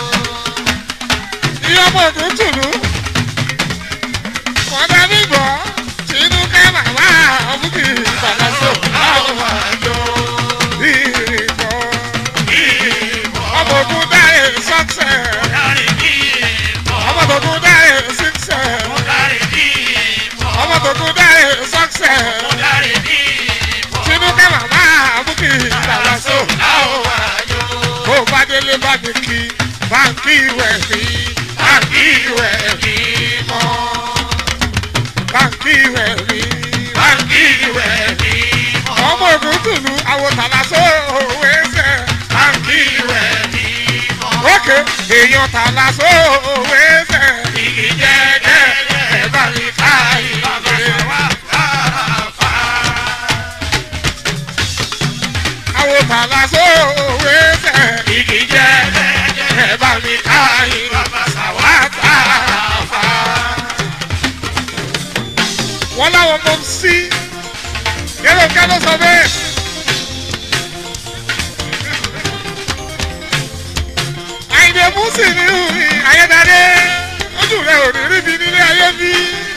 ìyọ́mọ̀gùn tùlù. mọ̀dàbí gbọ́ tinúkẹ́ màmá àbúkì bàlàsó láwọn àjò. ìrìnkọ́ ọmọ ogun dáre sọ́ksẹ̀ Dárí bí ìbọn. ọmọ ogun dáre síksẹ̀ Dárí bí ìbọn. ọmọ ogun dáre sọ́ksẹ̀ Dárí bí ìbọn. tinúkẹ́ màmá àbúkì ìdàgbàsó Láwọn àjò. kó o bá délé bá mi kí báńkì ìwẹ̀ mi báńkì ìwẹ̀ mi mọ́ báńkì ìwẹ̀ mi báńkì ìwẹ̀ mi ọmọ ogun tùlù àwòtàlàsó òwe sẹ̀ báńkì ìwẹ̀ mi ókè èèyàn tàlàsó òwe sẹ̀ igi jẹ́jẹ́ ẹ̀ bá mi ká ìwé. àwọn tàlàsó òwe sẹ̀ igi jẹ́jẹ́ ẹ̀ bá mi ká ìwé. sàwátà fà. wọ́n láwọn mọ̀ sí yẹ́lò kẹ́lọ́ sọ bẹ́ẹ̀. àyìnbó mùsì ní ìhùwì ayédáde ojú rẹ̀ ò ní ríbi nílé ayé bí.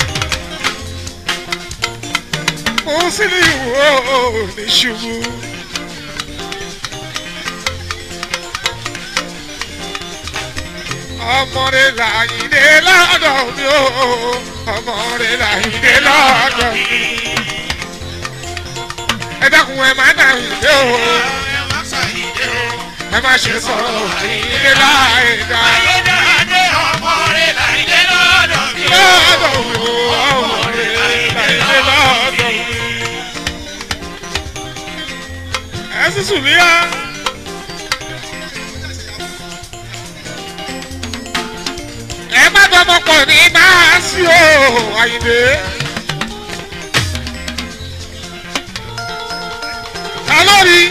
mùsì ní ìhùwò ní ṣubú. ọmọdé làyìndé lọ́dọ̀ mi ó ọmọdé làyìndé lọ́dọ̀ mi. ẹ dákun ẹ má dà yìndé o ẹ má ṣe sọ̀rọ̀ àyìndé láìda. Ayédáadé ọmọ rẹ̀ láìdé lọ́dọ̀ mi. lọ́dọ̀ mi ó ọmọdé làyìndé lọ́dọ̀ mi. ẹ sísù mí á. ẹ má dọ́mọ pọ̀ ní máa sí o àyìndé. ta ló rí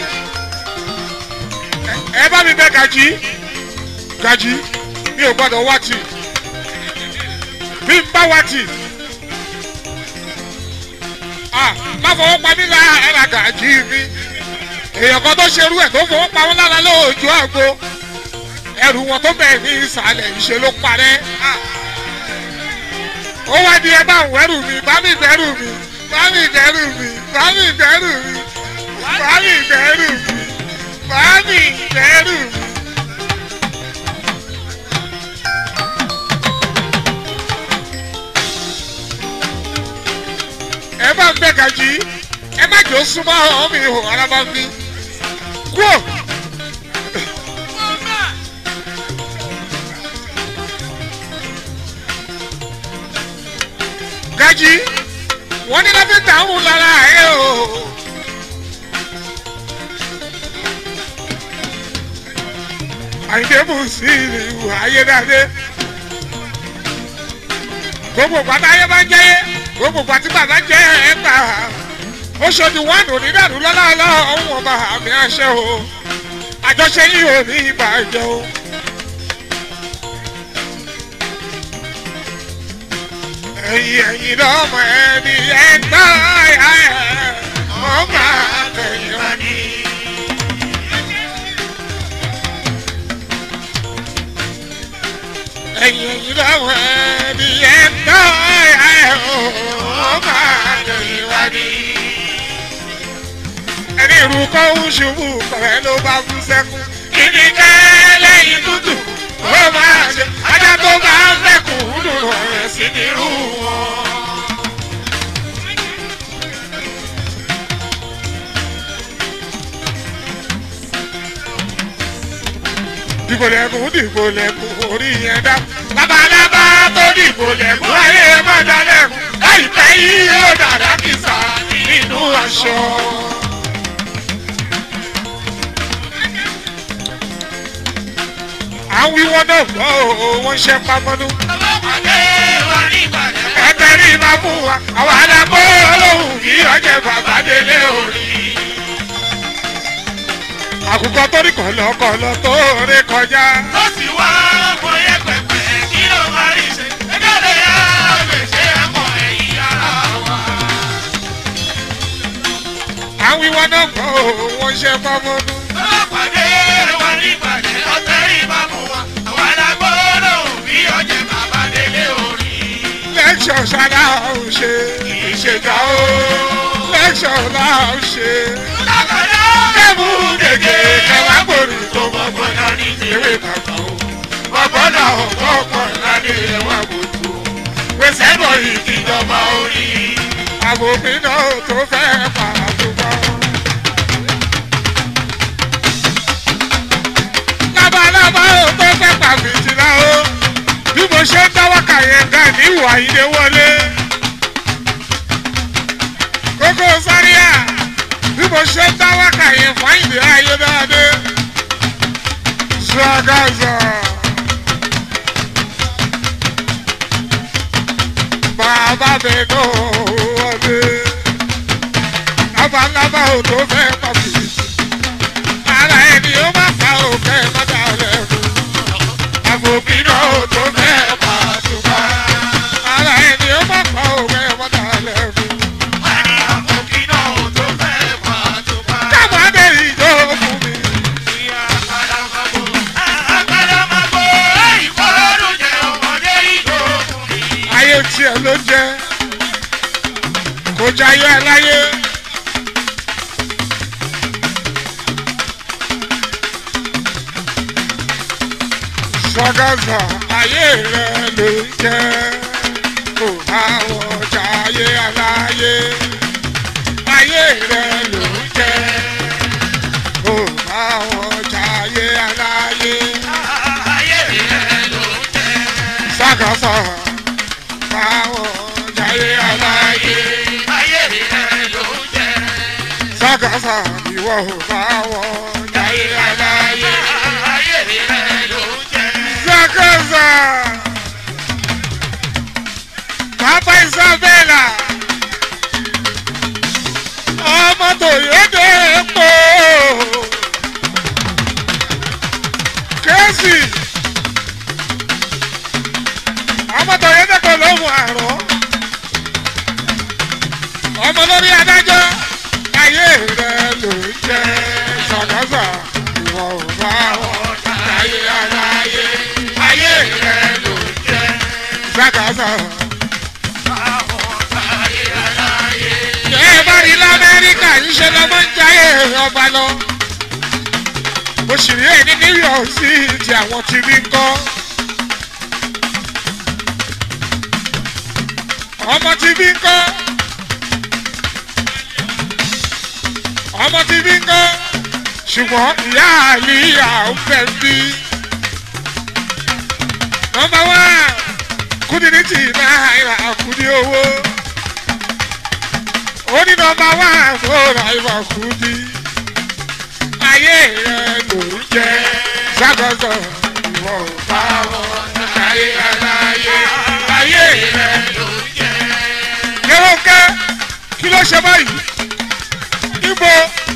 Ẹ- ẹ bá mi bẹ gàjí gàjí mi ò gbọdọ̀ wá tì bí n bá wá tì ah má fọwọ́ pa mí lára ẹ̀rà gàjí mi èèyàn kan tó ṣerú ẹ̀ tó fọwọ́ pa wọn lára lóòjú àgbo ẹrù wọn tó bẹ̀rẹ̀ ní ìsàlẹ̀ ìṣe ló parẹ́ ah ó wá di ẹ bá ń wẹ́rù mi bá mi bẹ́rù mi bá mi bẹ́rù mi bá mi bẹ́rù mi bá mi bẹ́rù mi bá mi bẹ́rù mi. ẹ bá ń bẹ gàjí ẹ má jò súnmọ́ ọ̀hún mi ò ara bá mi kúò. gají wọ́n ní lọ́fíì tààrùn lára ẹ̀ o. àyìndé mú sí ìlú ayédáadé gbogbo pátá ayé bá jẹ́yé gbogbo pátí bàbá jẹ́ ẹ̀ gbà ó ṣojú wọn ò ní dàrú lọ́lọ́lọ́ ọ̀hún ọba àmì àṣẹ o àjọṣe yìí ò ní ìbàjẹ́ o. ẹ̀yìn ẹ̀yìn lọ́mọ ẹni ẹ̀gbá ẹ̀ ọmọ àtẹ̀yìn wọn ni. ẹ̀yìn ẹ̀yìn lọ́mọ ẹni ẹ̀gbá ẹ̀ ọmọ àtẹ̀yìn wọn ni. ẹni ìrù kọ́ ń ṣubú pẹ̀lẹ́ ló bá kú sẹ́kún. kíni ká lẹ́yìn tútù ó máa ṣe ajá tó bá ń fẹ́kùn dùn rẹ̀ sí nírú wọn. dìbò lẹ́kùn dìbò lẹ́kùn orí yẹn dá. labalábá tó dìbò lẹ́kún ayé má dalẹ̀kún láìpẹ́ yìí yóò dàda kìsà nínú aṣọ. àwọn wíwọ́n náà gbọ́ o wọ́n ṣe pamọ́nú. Ọlọ́pàdé wa ní Ìbàdàn. ẹgbẹ́ rí máa fún wa àwọn alágbó olóhùn kí ọjọ́ bàbá délé orí. àkùkọ tó ní kọ̀lọ̀kọ̀lọ̀ tó ré kọjá. Tó sì wá ọmọ yẹn pẹ̀pẹ̀ kí ló máa rí ṣe. Ẹgbẹ́ lè yá gbèsè ẹ̀kọ́ ẹ̀yìn ara wa. àwọn wíwọ́n náà gbọ́ o wọ́n ṣe pamọ́nú. Ọlọ́pàdé wa ní Ìbàdàn. Ọ̀tẹ̀ rí bá mú wa. Àwọn alágbóró bí ọjẹ́ bàbá délé orí. lẹ́kṣọ̀ ṣáná ò ṣe ìṣèjà o lẹ́kṣọ̀ náà ò ṣe. Lákàdá. kẹ́mú gègé kẹwàá gbòòrò tó mọ̀ Ọgbọ́dọ̀ ní ewé bàbá o. bàbá náà ọ̀pọ̀ ọ̀pọ̀ ńlá ní ẹwà gbòòtò. pèsè bọ̀ ìdíjọba orí. àbòmí náà tó fẹ́ pàtùbọ̀. lábalábá ò tó fẹ́ pàfìtìlá o. bí mo ṣe ń dáwọ́ kàyẹ̀ǹgà ní ìwà ìdè wọlé. kókó sáríà bí mo ṣe ń dáwọ́ kàyẹ̀ fáìlì ayé dáadé. Zagaza. Bàbá mi ló wọlé. Lábalábá ò tó fẹ́ pàfìtì. Ara ẹni ó má fa òkè mọ́tà lẹ́nu. Àbòbí náà ò tó fẹ́ pàtùkà. Ara ẹni ó má fa òkè mọ́tà lẹ́nu. Wani àfọ̀kí náà ò tó fẹ́ pàtùpá. Káàmù abẹ́rẹ́ ìjọ fún mi. Ìyá àkàlàmàgbò. Àkàlàmàgbò. Ìkọ́lọ́dún jẹ́ ọmọdé ìdókùn mi. ayé tiẹ̀ ló jẹ́ kò jayé aláyé. sọgọ́sọ ayé rẹ ló jẹ́ kò àwọn jayé aláyé. ayé rẹ ló jẹ́ kò àwọn jayé aláyé. Ayé rẹ̀ ló jẹ́. sọgọ́sọ àwọn jayé aláyé. Ayé rẹ̀ ló jẹ́. Sákàsà ìwọ ò bá wọn jáyé aláyé. Ayé rẹ̀ ló jẹ́. Sákàsà Papa Isabella ọmọ tòyédè epo Kẹ́sì ọmọ tòyédè kò lóhùn àrùn ọmọ lórí adájọ́ ayé rẹ ló jẹ́ sọ̀dọ́sọ̀ ìwọ ò bá wọn jáyé aláyé ayé rẹ ló jẹ́ sọ̀dọ́sọ̀. Ṣé ẹ bá rí l'Amẹ́ríkà ń ṣe lọ́mọ ń jayé ọba lọ? Mo sì rí èyí ní New York sí ti àwọn tí rí ń kọ́. Ọmọ tí bí ń kọ́. Ọmọ tí bí ń kọ́. Ṣùgbọ́n ìyá àlìyà ń fẹ́ bí. Nọmba wá kúndínlítì náírà kúndí owó oní nọmba wá fúnra ìwà kùdí ayé rẹ ló ń jẹ sákòóso ìwọ ò bá wọn ayé aláyé ayé rẹ ló ń jẹ. lérò ká kí ló ṣe báyìí ibo.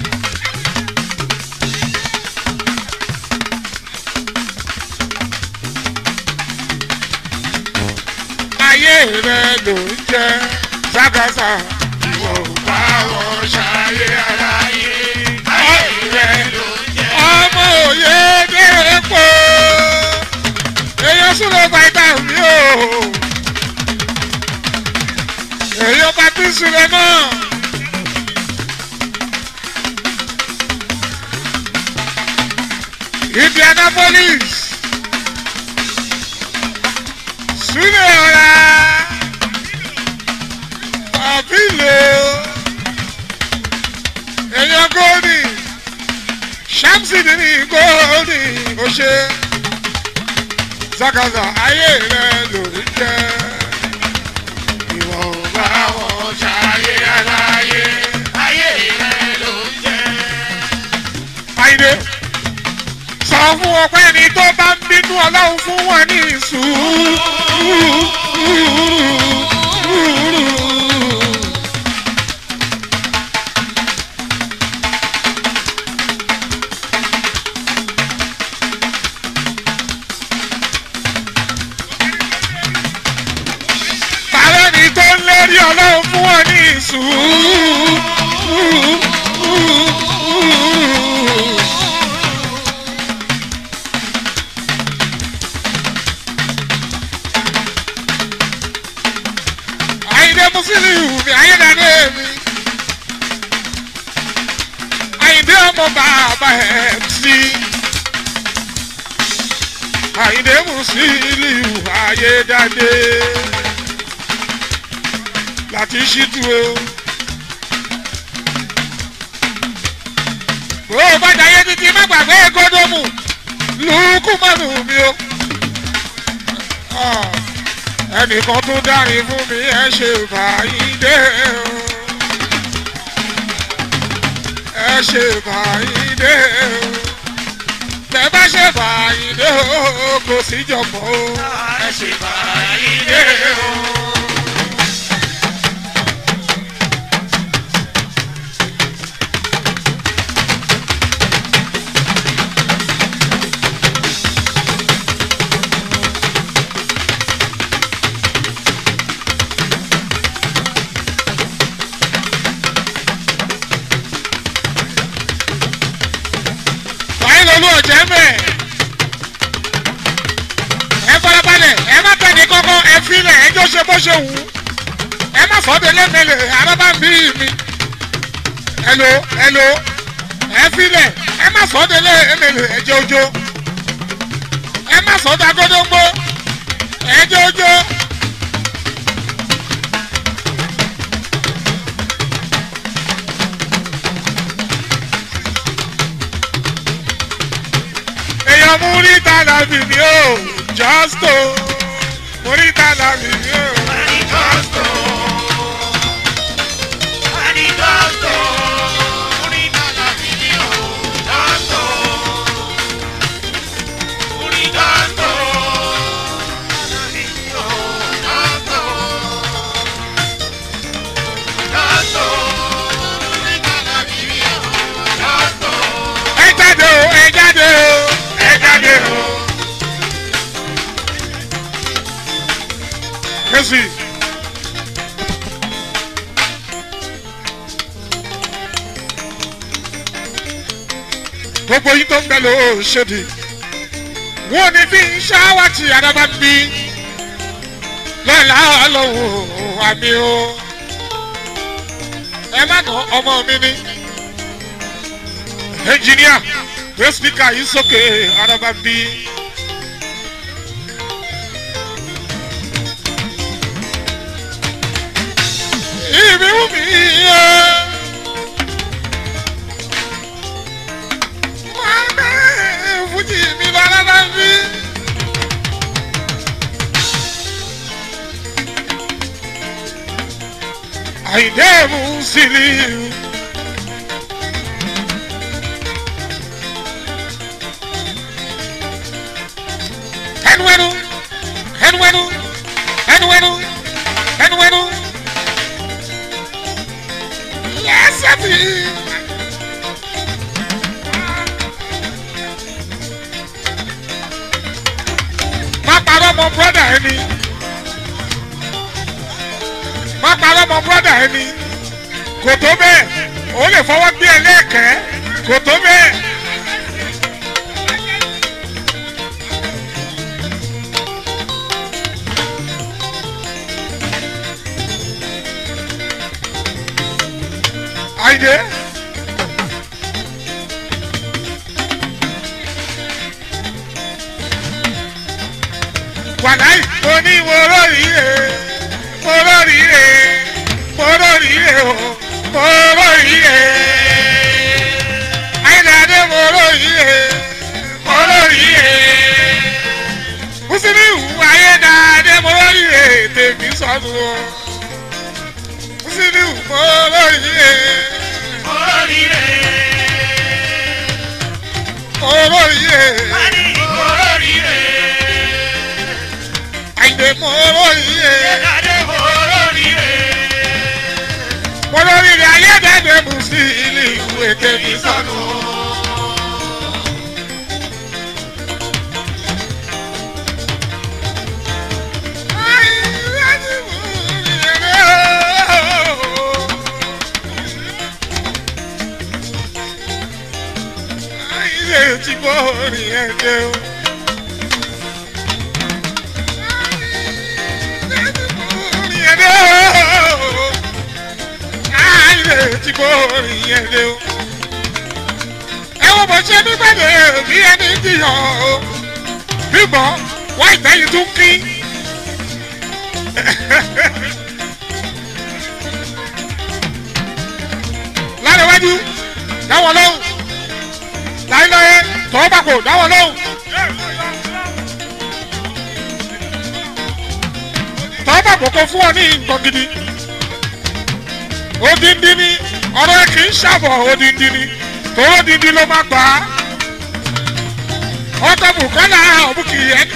ayé rẹ ló ń jẹ sákòóso ìwọ ò bá wọn ṣayé aláyé ayé rẹ ló ń jẹ. ọmọ òye dé pò èèyàn súnlẹ̀ bàtà mi o èèyàn bá bí súnlẹ̀ náà. Indianapolis súnlẹ̀ ọ̀la àbílò èèyàn góòdì ṣámsì ní góòdì òṣè Zakaza ayé rẹ lórí jẹ́. Ìwọ̀n bá wọn ṣayé aláyé. ayé rẹ ló ń jẹ. Àyìnbé sọ fún wọn pé ẹni tó bá ń bínú ọlọ́run fún wọn ní sùúrù. Tààrẹ́ ni tó ń lérí ọlọ́run fún wọn ní sùúrù. Àyìndé Musiliu mi ayédáde mi. Àyìndé ọmọ bàbá ẹ̀ sí. Àyìndé Musiliu ayédáde. Láti ṣíjú o. Bó o bá jayé títí má gbàgbé gódómù. Lùkú mọ́nù mi o. Ah ẹnìkan tó dárin fún mi ẹ ṣe fàyídé o ẹ ṣe fàyídé o tẹ bá ṣe fàyídé o kò sí jọpọ̀ o ẹ ṣe fàyídé o. fàyín lolú ọ̀jẹ̀ mẹ́ ẹ farabalẹ̀ ẹ má tẹ̀ ní kọ́kọ́ ẹ filẹ̀ ẹ jọ ṣe bó ṣe wù ú ẹ má fọ́dọ̀ lẹ́mẹ̀lẹ̀ arábá ń bí mi ẹ̀lò ẹ̀lò ẹ filẹ̀ ẹ má fọ́dọ̀ lẹ́mẹ̀lẹ̀ ẹ jẹ́ ojó ẹ má fọ́dọ̀ agódóńgbó ẹ jẹ́ ojó. èèyàn múríta làbì ni ó jọ́stò múríta làbì ni ó. Manifesto. Manifesto. Unidad la video. Manifesto. Manifesto. La video. Manifesto. Manifesto. Unidad la video. Manifesto. ẹ jáde o ẹ jáde o ẹ jáde o. kẹ́sì. gbogbo yín tó ń bẹ ló ṣèdí wọn ò ní fi ṣáwá tí adaba ń bí lọ́la ọlọ́run àmì o ẹ má nà ọmọ mi ní ẹnjìníà gbé spíkà yìí sókè adaba ń bí. ìbí wù mí yẹ. Wọ́n bẹ́ẹ̀ fújì mi lọ adaba ń bí. Àyìndé Musiliu. ẹnu ẹnu ẹnu ẹnu ẹnu ẹnu ẹnu ẹnu lẹ́sẹ̀ mi. má parọ́ mọ brọ́dà ẹni má parọ́ mọ brọ́dà ẹni kò tó bẹ́ẹ̀ ó lè fọwọ́ gbé ẹ lẹ́ẹ̀kẹ́ kò tó bẹ́ẹ̀. Àyìndé. Wàláì mo ní mo lórí rè mo lórí rè mo lórí rè o mo lórí rè. Àyìndé mo lórí rè mo lórí rè. Bùsí tèmi sọnù o sílíù mọ́ olóríire Oríire. olóríire Ani oríire. àyìnbó mọ́ olóríire Adé oríire. mọ́ olóríire ayédèdè mú sílíù ètèmi sọnù o. Ti bọ́ orin ẹ̀jẹ̀ o. Orin ẹ̀jẹ̀ o. Ayé ti bọ́ orin ẹ̀jẹ̀ o. Ẹ wo bó ṣe nígbàdé bí ẹni jiyàn o. Bíbọ̀ wá ìtẹ́yìn tún kí. Lárẹ̀wájú dáwọ̀ lóhùn. Láyéláyé tọ́wọ́ bá kò dáwọ̀ lóhùn. Tọ́wọ́ bá kò kó fún ọ ní nǹkan gidi. Odindi ni ọ̀rọ̀ ẹ kì í ṣàbọ̀ odindi ni. Tòwó odindi ló máa gbà á. Ọkọ̀ Bùkọ́lá ọ̀bùkì yẹn.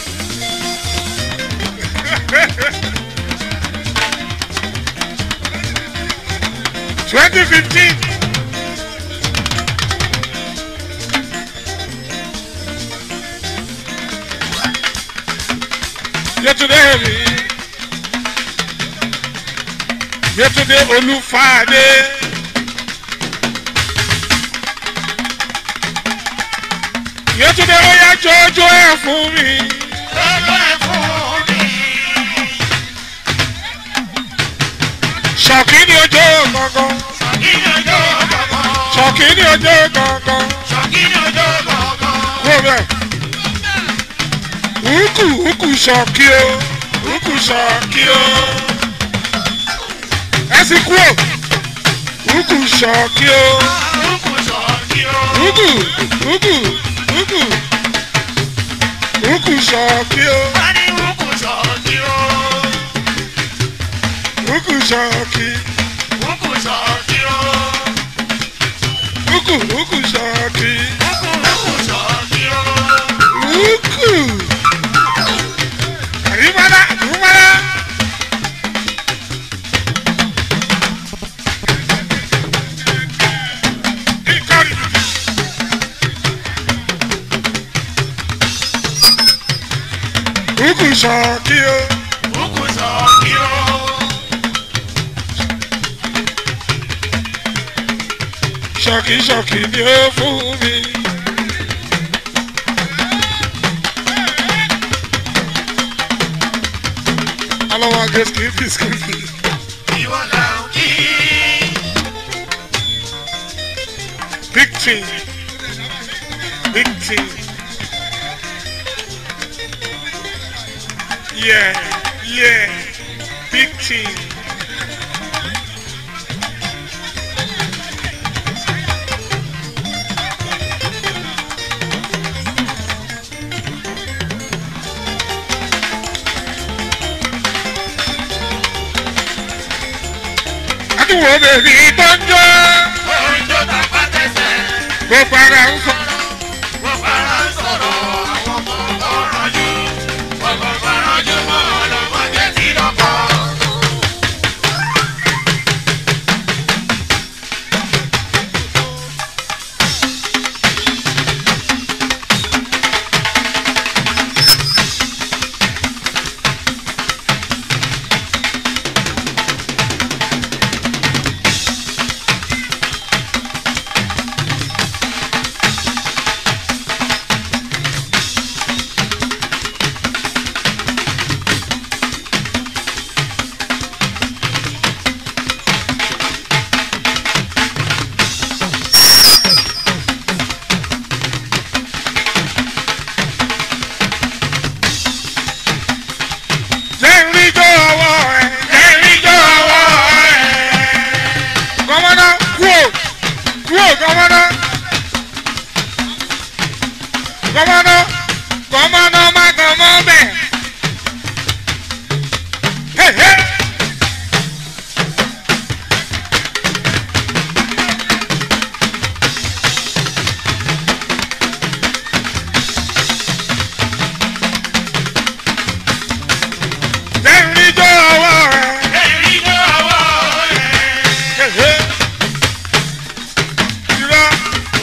Twenty fifteen. Yetunde mi. Yetunde Olúfàdé. Yetunde ó yá jọjọ ẹ fún mi. Lọ́jọ́ ẹ̀ fún mi. Ṣọ̀kí ni ojú gangan. Ṣọ̀kìnì ọjọ́ gbọ̀ngàn. Ṣọ̀kí ni ojú gangan. Ṣọ̀kìnì ọjọ́ gbọ̀ngàn. Wo bẹ́ẹ̀. Ukù ukù ṣọ̀kí o. Ukù ṣọ̀kí o. Ẹ sì kú o. Ukù ṣọ̀kí o. Orúkọ ṣọ̀kì o. Ukù ukù ukù. Ukù ṣọ̀kí o. Wọ́n ní orúkọ ṣọ̀kì o. Ukù ṣọ̀kí. Orúkọ ṣọ̀kì o. Ukù ukù ṣọ̀kí. Orúkọ ṣọ̀kì o. Ukù. Àríwálá àríwálá. Ìkọlù. Ukù ṣọ̀kí o. Orúkọ ṣọ̀kì o. Ṣọ̀kí ṣọ̀kí ni ó fún mi. Alọ́wọ́ agé skipi skipi. Ìwọ là ń kí. Big team. Big team. Yeah, yeah. Big team. Adúwọ̀ bèbí tó ń jó. Orin tó ta pátẹ́sẹ̀. Gbogbo ara ń sọ. Gbogbo ara ń sọ̀rọ̀ àwọn ọmọ ọ̀rànjú. Gbogbo ọ̀rànjú mọ́ ọlọ́mọdé tí lọ́kọ̀.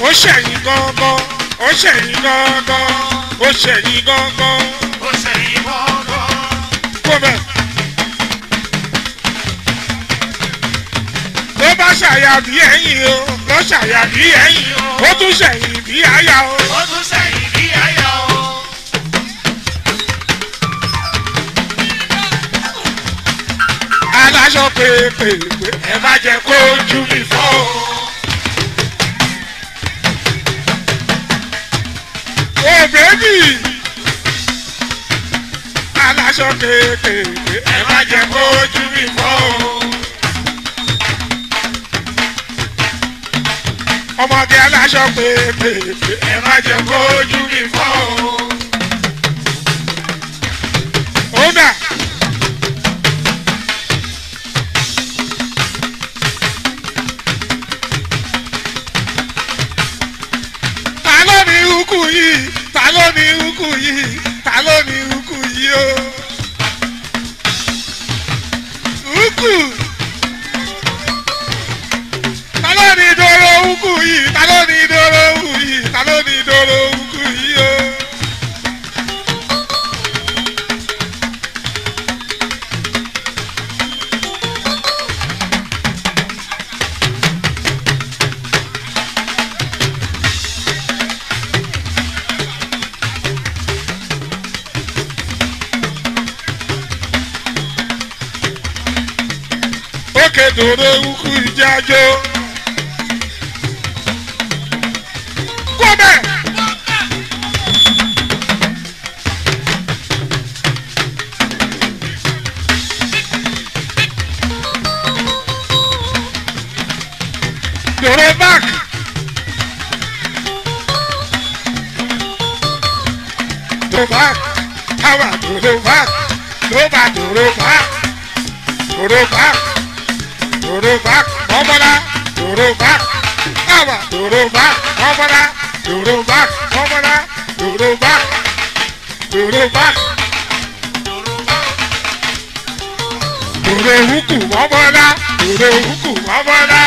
ó ṣẹ̀yìn gángan ó ṣẹ̀yìn gángan ó ṣẹ̀yìn gángan ó ṣẹ̀yìn gbọ́ngàn. kó bẹ̀. ló bá ṣàyà bí ẹ̀yìn o ló ṣàyà bí ẹ̀yìn o ó tún ṣẹ̀yìn bí àyà o. ó tún ṣẹ̀yìn bí àyà o. aláṣọ pépèpé ẹ má jẹ kó ojú mi fọ́ o. o bèbí aláṣọ pépèpé ẹ má jẹ kó ojú mi fọ́ o. ọmọge aláṣọ pépèpé ẹ má jẹ kó ojú mi fọ́ o. ó dà. ta ló ní ukú yìí ta ló ní ukú yìí ta ló ní ukú yìí o. ukú ta ló ní dòrò ukú yìí ta ló ní dòrò ukú yìí ta ló ní dòrò ukú yìí o. òkè dòrò ukú ìjájó. kọ́bẹ̀. dòrò back. dòrò back. káwa dòrò back. ló bá dòrò back. dòrò back. Yoruba kọ́mọ́lá Yoruba káwa Yoruba kọ́mọ́lá Yoruba kọ́mọ́lá Yoruba Yoruba Yorùbùkù mọ́mọ́lá Yorùbùkù mọ́mọ́lá.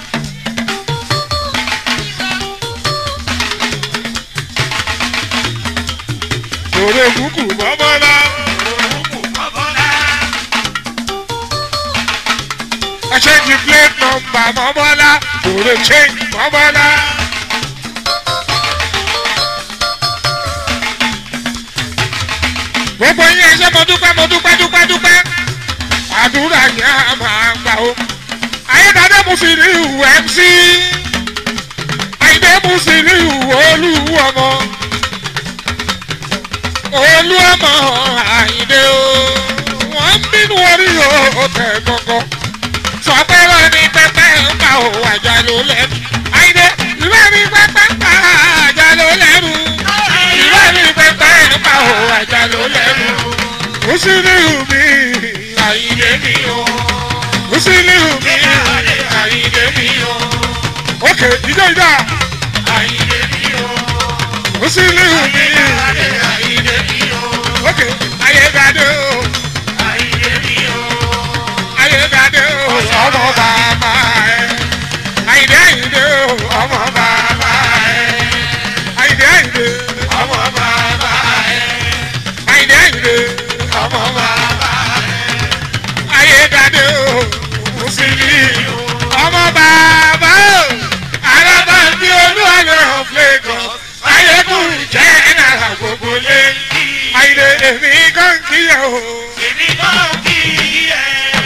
Yorùbùkù mọ́mọ́lá. Òrùkù mọ́bọ́lá. I change the plate number mọ́mọ́lá Yorùbá change mọ́mọ́lá. gbogbo yín ẹ ṣé mo dúpẹ́ mo dúpẹ́ dúpẹ́ dúpẹ́ àdúrà yẹn á máa gbà ó. ayédáadé mo sì rí ìwù mc àyídé mo sì rí ìwù olúwo ọmọ olú ọmọ àyídé o wọ́n ń bínú orí o tẹ̀ gbọ̀ngàn sọ pé wọ́n ní pẹ́pẹ́ ń pa ò àjà ló lẹ́nu àyídé ìwé ní pẹ́pẹ́ ń pa àjà ló lẹ́nu ìwé ní pẹ́pẹ́ ń pa ò àjà ló lẹ́nu musiliu mi àyídé mi o musiliu mi àyídé mi o ok ìjọ ìjà Àyìndé mi o. musiliu mi Àyìndé mi o. ok ayédáadé o Àyìndé mi o. ayédáadé o ọmọ bàbá ẹ àyídé àyídé o ọmọ bàbá ẹ àyídé àyídé Ọmọ bàbá ẹ̀. àyídé àyídé ọmọ bàbá ẹ ayédáadé o musiliu ọmọ bàbá o alábàbí olúwalẹ̀ of Lagos ayékùn jẹ́ náírà gbogbo lé àyídé èmi kàn kíyà o. Èmi náà kì í ẹ̀.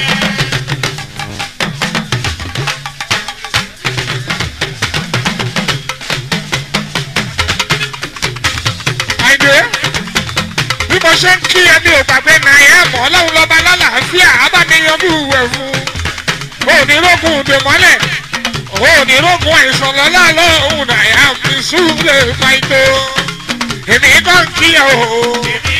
àìdè bí mo ṣe ń kí ẹni ò gbàgbé náírà mọ́ ọlọ́run lọ́ba lálàáfíà abániyanjú ìwẹ̀ fún onírógùn dèmọ́lẹ̀ onírógùn àìsàn lọ́la lọ́hùn náírà fi súlẹ̀ fàìtó èmi kàn kí ẹ o Èmi